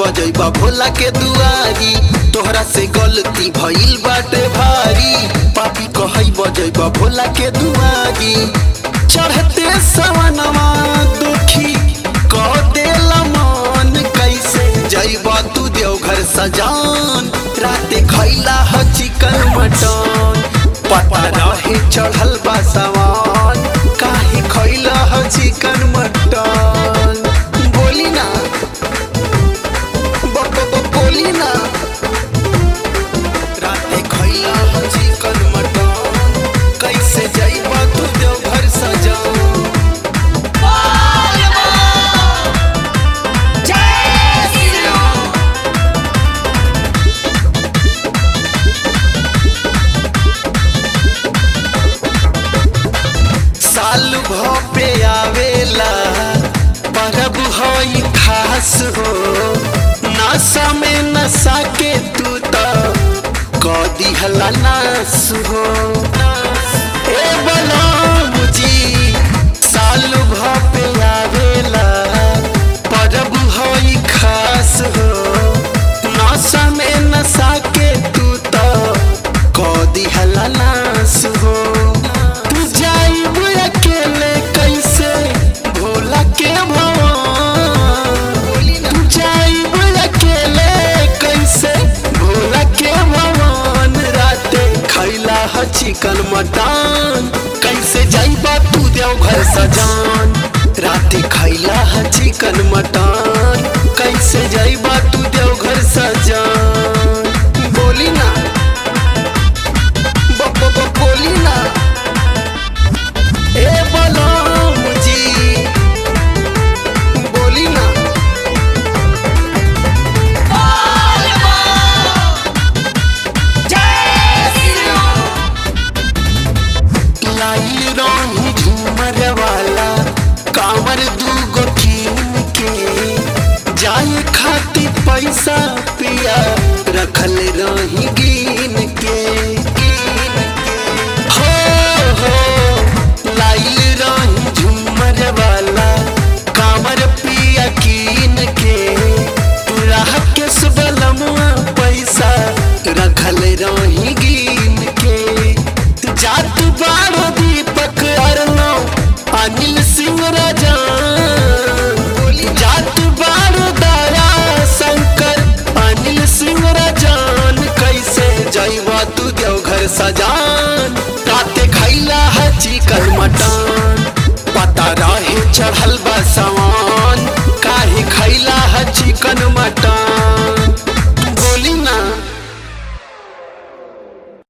बजैबा भोला के दुआरी तोहरा से गलती भइल बाटे भारी पापी कहई बजैबा भोला के दुआरी चढ़ते सवनवा दुखी कह देला मन कैसे जैबा तू देवघर सजान राते खैला ह चिकन मटन पता रहे चढ़ल बा सवान काहे खैला ह चिकन मटन बोली ना ब- ब- ब- बोली ना राते खैला ह चिकन मटन कैसे जैबा तू देवघर सजान साल भपे आवेला परब हई खास हो नशा में नशा के तू तो कदी हला नास हो ए बलराम जी साल भपे आवेला परब हई खास हो नशा में नशा के तू तो कदी हला नास हो तू जाइब अकेले कैसे भोला के भवन तू जाइब अकेले कैसे भोला के भवन राते खैला ह चिकन मटन कैसे जाइबा तू देवघर सजान राते खैला ह चिकन मटन कैसे जाइबा तू देवघर सजान बोली ना ब- ब- ब- बोली ना ए बलराम जी बोली ना लाइल रही झूमर वाला कांवर दूगो कीन के जाए खातिर पैसा पिया रखल रही गिन के हो हो लाइल रही झूमर वाला कांवर पिया कीन के राह के सुबलमुआ पैसा रखल रही गिन के जात बारो दीपक अरनो अनिल सिंह राजा जात बारो दया शंकर अनिल सिंह राजान कैसे जैवा तू देवघर सजान राते खैला है चिकन मटन पता रहे चढ़ल बा सवान काहे खैला है चिकन मटन